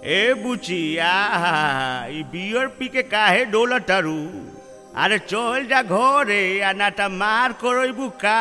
ए बुचिया ई बियर पी के काहे डोल टरू अरे चल जा घरे आ नाटा मार करबू का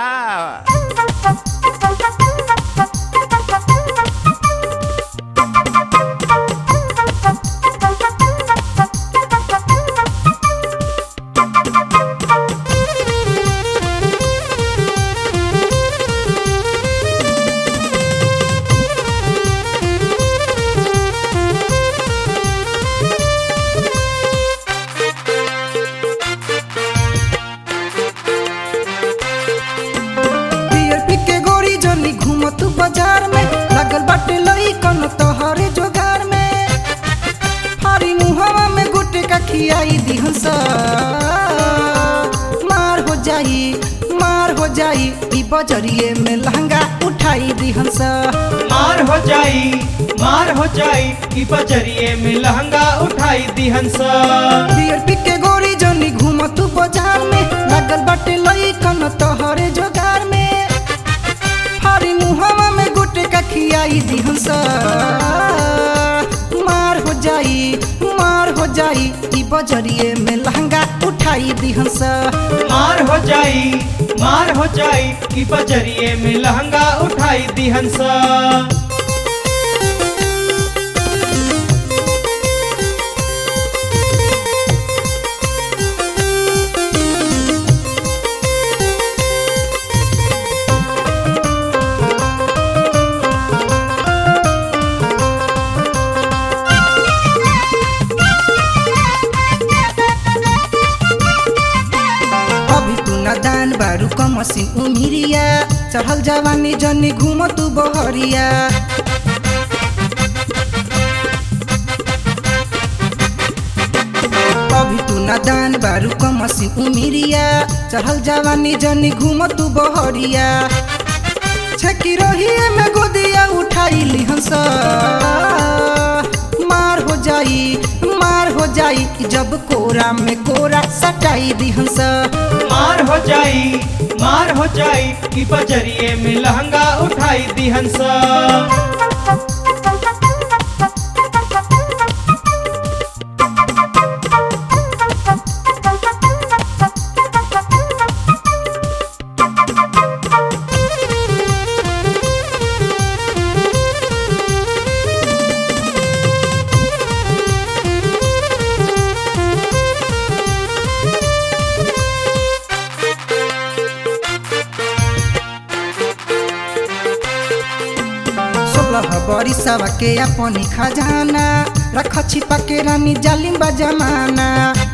बियर पी के गोरी जनी घूमत बाजार में लागल बाटे लई कन तोहरे जोगार में फारी मुहवा में गुटे का खियाई दिहन सा मार हो जाई मार हो जाई ई बजरिए में लहंगा उठाई दिहन सा मार हो जाई मार हो जाई ई बजरिए में लहंगा उठाई दिहन सा बियर पी के गोरी जनी घूमत बाजार में लागल बाटे लई कन तोहरे जोगार में फारी मुहवा में गुटे का खियाई दिहन सा मार हो जाई मार हो जाई ई बजरिए में लहंगा उठाई दिहन सा मार हो जाई मार हो जाई ई बजरिए में लहंगा उठाई दिहन सा अभी तू नादान बारू कमसिन उमिरिया चढ़ल जवानी जनी घूम तू बहरिया अभी तू नादान बारू कमसिन उमिरिया चढ़ल जवानी जनी घूम तू बहरिया छकी रहिए में गोदिया उठाई लिहन सा मार हो जाई मार हो जाई जब कोरा में कोरा सटाई दिहन सा मार हो जाई मार हो जाई ई बजरिए में लहंगा उठाई दिहन सा सोलह बरिसवा के अपनी खजाना रख छिपा के रानी जालिम बा जमाना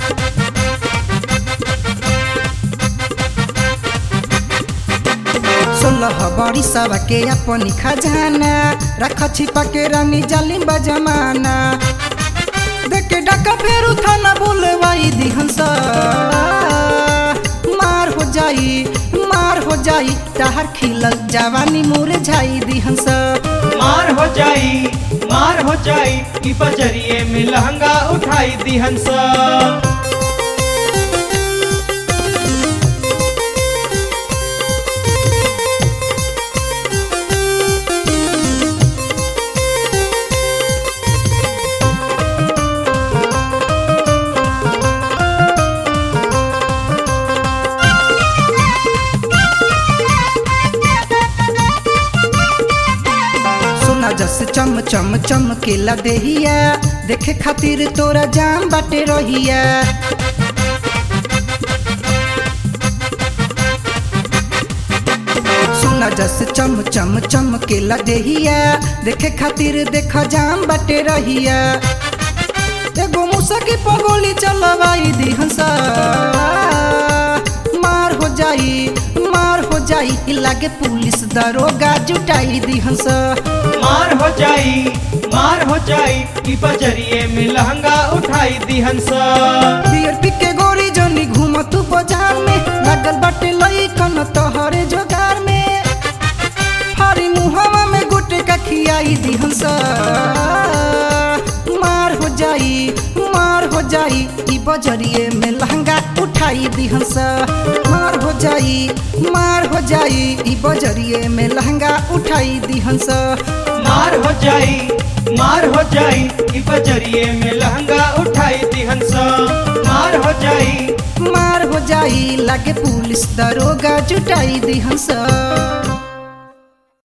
सोलह बरिसवा के अपनी खजाना रख छिपा के रानी जालिम बा जमाना देखे डका फेरू थाना बोलवाई दिहन सा मार हो जाई मार हो जाई तहर खिलल जवानी मुरझाई दिहन सा मार हो जाई मार हो जाई ई बजरिए में लहंगा उठाई दिहन सा सोना जस चम चम चमकेला देहिया देखे खातिर तोरा जाम बाटे रहिया सोना जस चम चम चमकेला देहिया देखे खातिर देख जाम बाटे रहिया एगो मुसकी पगोली चलवाई दिहंसा मार हो जाई मार हो जाई इ लागे पुलिस दरोगा जुटाई दिहंसा मार हो जाई मार हो जाई ई बजरिए में लहंगा उठाई दिहन सा बियर पी के गोरी जनी घूम तू बाजार में लागल बाटे लई कन तोहरे जोगार में फारी मुहवा में गुटे का खियाई दिहन सा मार हो जाई मार हो जाई ई बजरिए में लहंगा उठाई दिहन सा मार हो जाई मार हो जाई ई बजरिए में लहंगा उठाई दिहन सा मार हो जाई मार हो जाई ई बजरिए में लहंगा उठाई दिहन सा मार हो जाई मार हो जाई लागे पुलिस दरोगा जुटाई दिहन सा